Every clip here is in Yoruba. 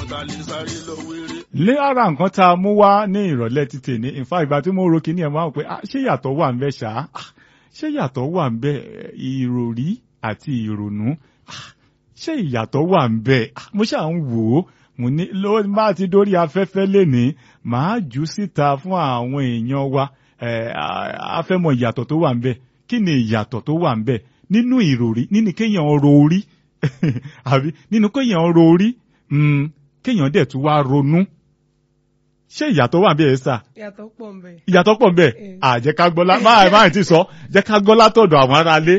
ta lè sáré lọ wéré. lé ara nǹkan tá a mú wá ní ìrọ̀lẹ́ ti tèmi in fact ìgbà tí mo ro kíní ẹ̀ máa ń pè ah ṣé yàtọ̀ wà ń bẹ ṣá Ah, ṣé yàtọ̀ wà ń bẹ ìròrí àti ìrònú Ah, ṣé ìyàtọ̀ wà ń bẹ Ah, mo ṣáà ń wò ó mo ní ló má ti dórí afẹ́fẹ́ lénìí màá jù ú síta fún àwọn èèyàn wa Eh, a- a fẹ́ mọ ìyàtọ̀ tó wà ń bẹ kí ni ìyàtọ̀ tó wà ń bẹ nínú ìròrí nínú kéèyàn ro orí àbí nínú kéèyàn ro orí mm, kéèyàn dẹ̀ tún wá ronú ṣé ìyàtọ̀ wà bí ẹ sà Yàtọ̀ pọ̀ ń bẹ̀. ìyàtọ̀ pọ̀ nbẹ̀ Eh. à jẹ́ ká gbọ́ lá máa máa ti sọ jẹ́ ká gbọ́ látọ̀dọ̀ àwọn aráalé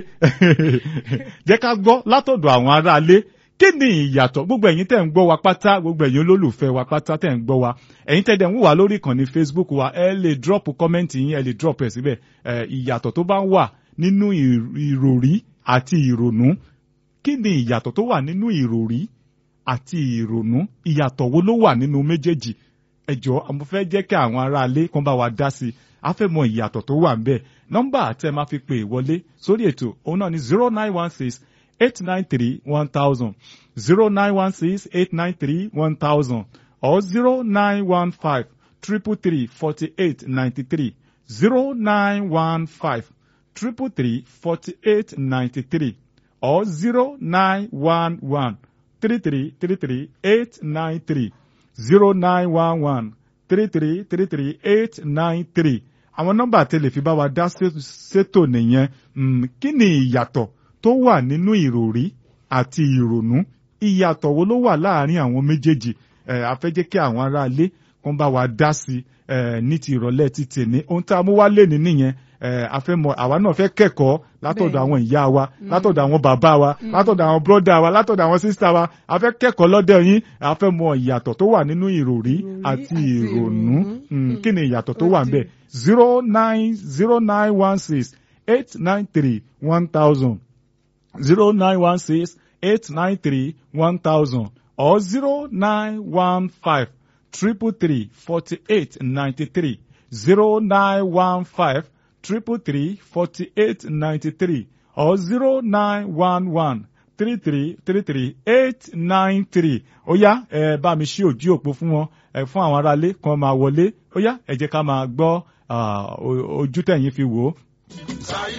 jẹ́ ká gbọ́ látọ̀dọ̀ àwọn aráalé kí ni ìyàtọ̀ gbogbo ẹ̀yin tẹ̀ ń gbọ́ wa pátá gbogbo ẹ̀yin olólùfẹ́ wa pátá tẹ̀ ń gbọ́ wa ẹ̀yin tẹ̀ dẹ̀ ń wò wá lórí ìkànnì Facebook wa ẹ lè drop comment yín ẹ lè drop ẹ̀ síbẹ̀ ẹ̀, ìyàtọ̀ tó bá wà nínú ìr- ìròrí àti ìrònú kí ni ìyàtọ̀ tó wà nínú ìròrí àti ìrònú ìyàtọ̀ wo ló wà nínú méjèèjì ẹ jọ̀ọ́ mo fẹ́ jẹ́ kí àwọn aráalé kan bá wa dá sí i a fẹ́ mọ ìyàtọ̀ tó wà ńbẹ̀ nọ́mbà tẹ́ máa fi pè wọlé sórí ètò òun náà ni zero nine one six eight nine three one thousand zero nine one six eight nine three one thousand or zero nine one five triple three forty eight ninety three zero nine one five triple three forty eight ninety three or zero nine one one three three three three eight nine three zero nine one one three three three three eight nine three àwọn nọ́mbà tẹ́lẹ̀ fi bá wa dá sé- sétò nìyẹn Mm, kí ni ìyàtọ̀ tó wà nínú ìròrí àti ìrònú ìyàtọ̀ wo ló wà láàárín àwọn méjèèjì ẹ a fẹ́ jẹ́ kí àwọn aráalé kan bá wa dá sí ẹ ní ti ìrọ̀lẹ́ ti tèmi ohun tá a mú wá lé ní nìyẹn ẹ a fẹ́ mọ̀ àwa náà fẹ́ kẹ́kọ̀ọ́ látọ̀dọ̀ Bẹ́ẹ̀ni. àwọn ìyá wa látọ̀dọ̀ àwọn bàbá wa látọ̀dọ̀ àwọn bọ́dà wa látọ̀dọ̀ àwọn sísá wa a fẹ́ kẹ́kọ̀ọ́ lọ́dọ̀ yín a fẹ́ mọ ìyàtọ̀ tó wà nínú ìròrí Ìròrí àti àti ìrònú ìrònú. Mm, kí ni ìyàtọ̀ tó Ó wà ń ti- bẹ̀ zero nine zero nine one six eight nine three one thousand zero nine one six eight nine three one thousand or zero nine one five triple three forty eight ninety three zero nine one five triple three forty eight ninety three or zero nine one one three three three three eight nine three ó yá ẹ bá mi ṣí ojú òpó fún wọn ẹ fún àwọn aráalé kan máa wọlé ó yá ẹ jẹ́ ká máa gbọ́ ah, o- ojú tẹ̀yìn fi wò ó. sáyé